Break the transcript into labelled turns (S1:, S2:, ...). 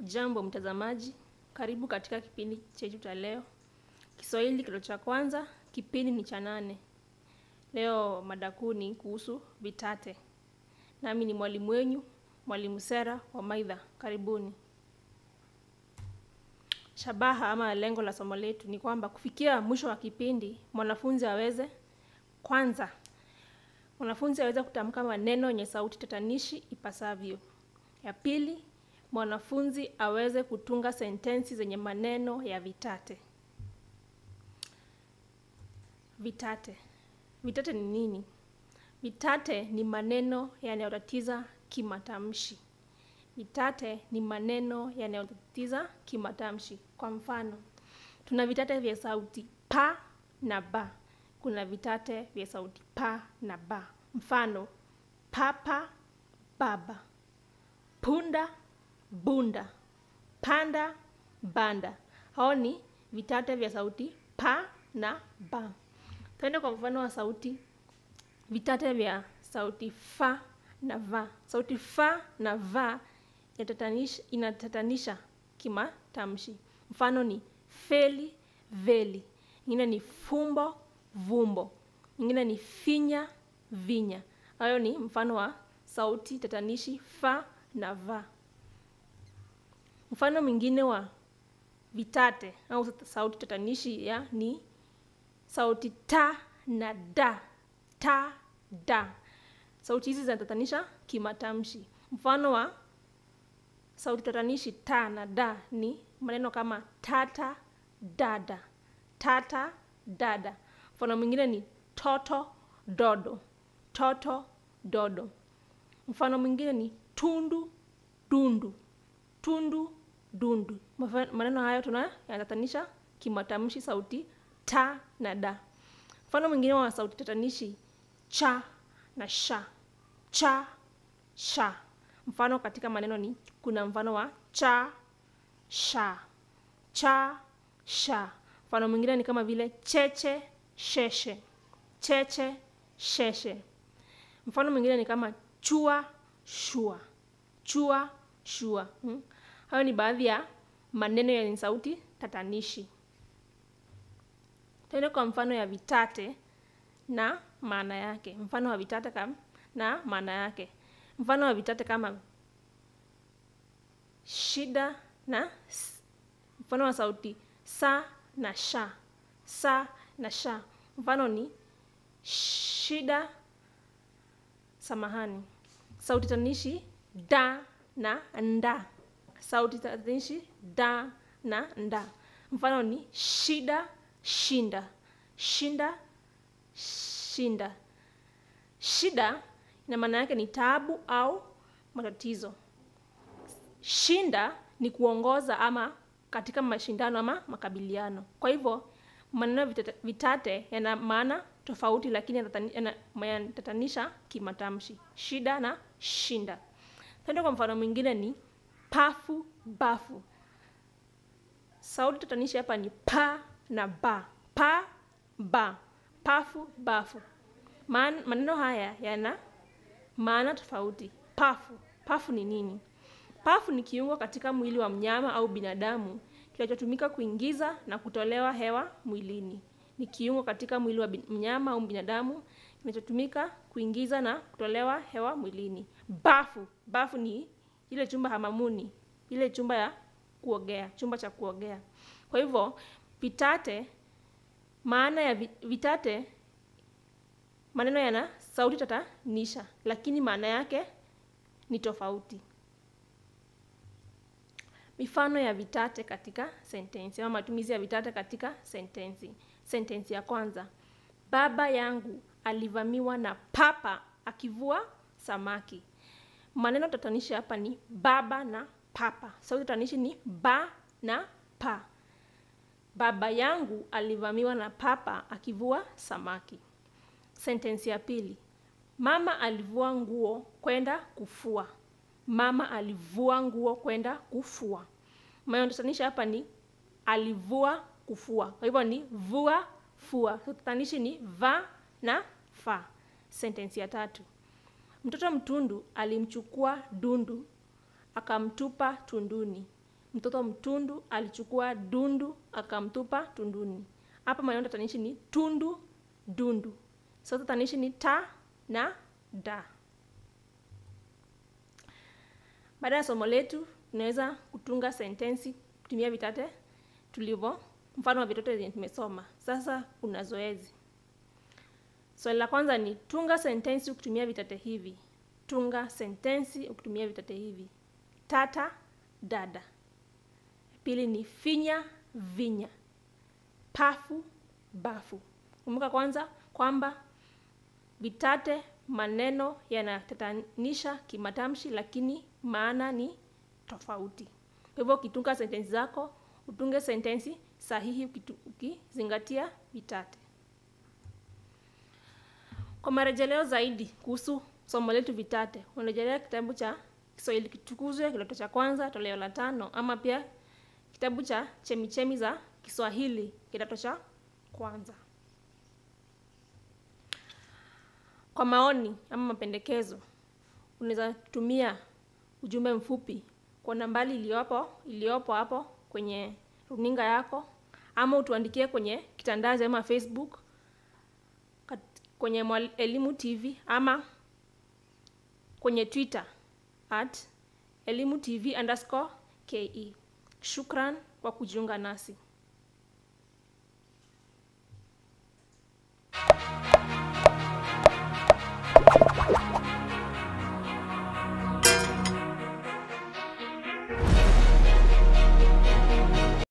S1: Jambo mtazamaji, karibu katika kipindi chetu cha leo. Kiswahili kidato cha kwanza, kipindi ni cha nane. Leo mada kuu ni kuhusu vitate. Nami ni mwalimu wenyu, mwalimu Sera wa Maidha. Karibuni. Shabaha ama lengo la somo letu ni kwamba kufikia mwisho wa kipindi mwanafunzi aweze kwanza, mwanafunzi aweze kutamka maneno yenye sauti tatanishi ipasavyo. Ya pili, mwanafunzi aweze kutunga sentensi zenye maneno ya vitate. Vitate. Vitate ni nini? Vitate ni maneno yanayotatiza kimatamshi. Vitate ni maneno yanayotatiza kimatamshi. Kwa mfano, tuna vitate vya sauti pa na ba. Kuna vitate vya sauti pa na ba. Mfano, papa, baba, punda, bunda, panda, banda. Hao ni vitate vya sauti pa na ba. Tuende kwa mfano wa sauti vitate vya sauti fa na va. Sauti fa na va inatatanisha, inatatanisha kimatamshi. Mfano ni feli, veli. Ingine ni fumbo, vumbo. Ingine ni finya, vinya. Hayo ni mfano wa sauti tatanishi fa na va. Mfano mwingine wa vitate au sauti tatanishi ya ni sauti ta na da. Ta, da. Sauti hizi zinatatanisha kimatamshi. Mfano wa sauti tatanishi ta na da ni maneno kama tata, dada. Tata, dada. Mfano mwingine ni toto, dodo. Toto, dodo. Mfano mwingine ni tundu, dundu. Tundu, dundu. Maneno hayo tuna yanatatanisha kimatamshi sauti ta na da. Mfano mwingine wa sauti tatanishi cha na sha. Cha, sha. Mfano katika maneno ni kuna mfano wa cha, sha. Cha, sha. Mfano mwingine ni kama vile cheche, sheshe. Cheche, sheshe. Mfano mwingine ni kama chua, shua. Chua, shua. Hmm? Hayo ni baadhi ya maneno yenye sauti tatanishi. Tuende kwa mfano ya vitate na maana yake. Mfano wa vitate kama na maana yake. Mfano wa vitate kama shida na mfano wa sauti sa na sha. Sa na sha. Mfano ni shida, samahani. Sauti tatanishi da na nda. Sauti tatanishi da na nda. Mfano ni shida, shinda. Shinda, shinda. Shida ina maana yake ni taabu au matatizo. Shinda ni kuongoza ama katika mashindano ama makabiliano. Kwa hivyo maneno vitate yana maana tofauti lakini yanatatanisha kimatamshi. Shida na shinda. Tuende kwa mfano mwingine ni pafu, bafu. Sauti tatanishi hapa ni pa na ba. Pa, ba. Pafu, bafu. Maneno haya yana maana tofauti. Pafu. Pafu ni nini? Pafu ni kiungo katika mwili wa mnyama au binadamu kinachotumika kuingiza na kutolewa hewa mwilini. Ni kiungo katika mwili wa mnyama au binadamu kinachotumika kuingiza na kutolewa hewa mwilini. Bafu. Bafu ni ile chumba hamamuni. Ile chumba ya kuogea. Chumba cha kuogea. Kwa hivyo vitate maana ya vitate maneno yana sauti tatanisha lakini maana yake ni tofauti. Mifano ya vitate katika sentensi ama matumizi ya vitate katika sentensi. Sentensi ya kwanza. Baba yangu alivamiwa na papa akivua samaki. Maneno tatanishi hapa ni baba na papa. Sauti tatanishi ni ba na pa. Baba yangu alivamiwa na papa akivua samaki. Sentensi ya pili. Mama alivua nguo kwenda kufua. Mama alivua nguo kwenda kufua. Maneno tatanishi hapa ni alivua kufua. Kwa hivyo ni vua, fua. Tatanishi ni va na fa. Sentensi ya tatu. Mtoto mtundu alimchukua dundu akamtupa tunduni. mtoto mtundu alichukua dundu akamtupa tunduni hapa maneno tatanishi ni tundu dundu so tatanishi ni ta na da baada ya somo letu tunaweza kutunga sentensi kutumia vitate tulivyo mfano wa vitoto zenye tumesoma sasa kuna zoezi swali la kwanza ni tunga sentensi ukitumia vitate hivi tunga sentensi ukitumia vitate hivi tata dada pili ni finya vinya pafu bafu kumbuka kwanza kwamba vitate maneno yanatatanisha kimatamshi lakini maana ni tofauti kwa hivyo ukitunga sentensi zako utunge sentensi sahihi ukitu- ukizingatia vitate kwa marejeleo zaidi kuhusu somo letu vitate unarejelea kitabu cha kiswahili kitukuzwe kidato cha kwanza toleo la tano ama pia kitabu cha chemichemi za kiswahili kidato cha kwanza kwa maoni ama mapendekezo unaweza tumia ujumbe mfupi kwa nambari iliyopo iliyopo hapo kwenye runinga yako ama utuandikie kwenye kitandazi ama facebook kat- kwenye Mwal- elimu tv ama kwenye twitter at elimu tv underscore ke shukran kwa kujiunga nasi